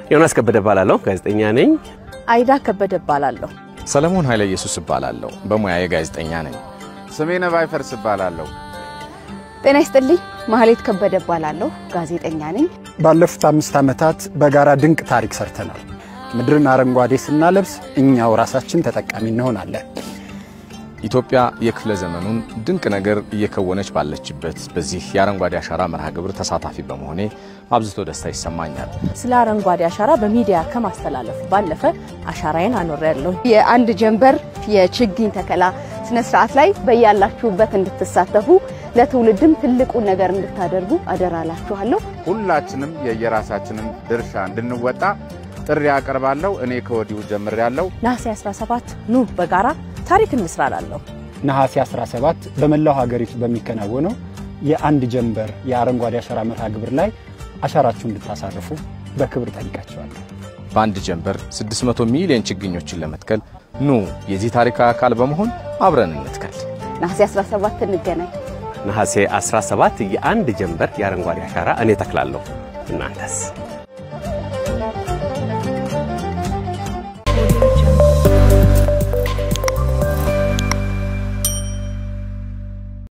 ዮናስ ከበደ እባላለሁ። ጋዜጠኛ ነኝ። አይዳ ከበደ እባላለሁ። ሰለሞን ኃይለ ኢየሱስ እባላለሁ። በሙያዬ ጋዜጠኛ ነኝ። ስሜነ ባይፈርስ እባላለሁ። ጤና ይስጥልኝ። ማህሌት ከበደ እባላለሁ። ጋዜጠኛ ነኝ። ባለፉት አምስት ዓመታት በጋራ ድንቅ ታሪክ ሰርተናል። ምድርን አረንጓዴ ስናለብስ እኛው ራሳችን ተጠቃሚ እንሆናለን። ኢትዮጵያ የክፍለ ዘመኑን ድንቅ ነገር እየከወነች ባለችበት በዚህ የአረንጓዴ አሻራ መርሃ ግብር ተሳታፊ በመሆኔ አብዝቶ ደስታ ይሰማኛል። ስለ አረንጓዴ አሻራ በሚዲያ ከማስተላለፍ ባለፈ አሻራዬን አኖሬያለሁ። የአንድ ጀንበር የችግኝ ተከላ ስነ ስርዓት ላይ በያላችሁበት እንድትሳተፉ ለትውልድም ትልቁን ነገር እንድታደርጉ አደራላችኋለሁ። ሁላችንም የየራሳችንን ድርሻ እንድንወጣ ጥሪ አቀርባለሁ። እኔ ከወዲሁ ጀምሬያለሁ። ነሐሴ 17 ኑ በጋራ ታሪክ እንስራ እላለሁ። ነሐሴ 17 በመላው ሀገሪቱ በሚከናወነው የአንድ ጀንበር የአረንጓዴ አሻራ መርሃ ግብር ላይ አሻራችሁ እንድታሳርፉ በክብር ጠይቃቸዋለሁ። በአንድ ጀንበር 600 ሚሊዮን ችግኞችን ለመትከል ኑ የዚህ ታሪካዊ አካል በመሆን አብረን እንትከል። ነሐሴ 17 እንገናኝ። ነሐሴ 17 የአንድ ጀንበር የአረንጓዴ አሻራ እኔ ተክላለሁ። እናንተስ?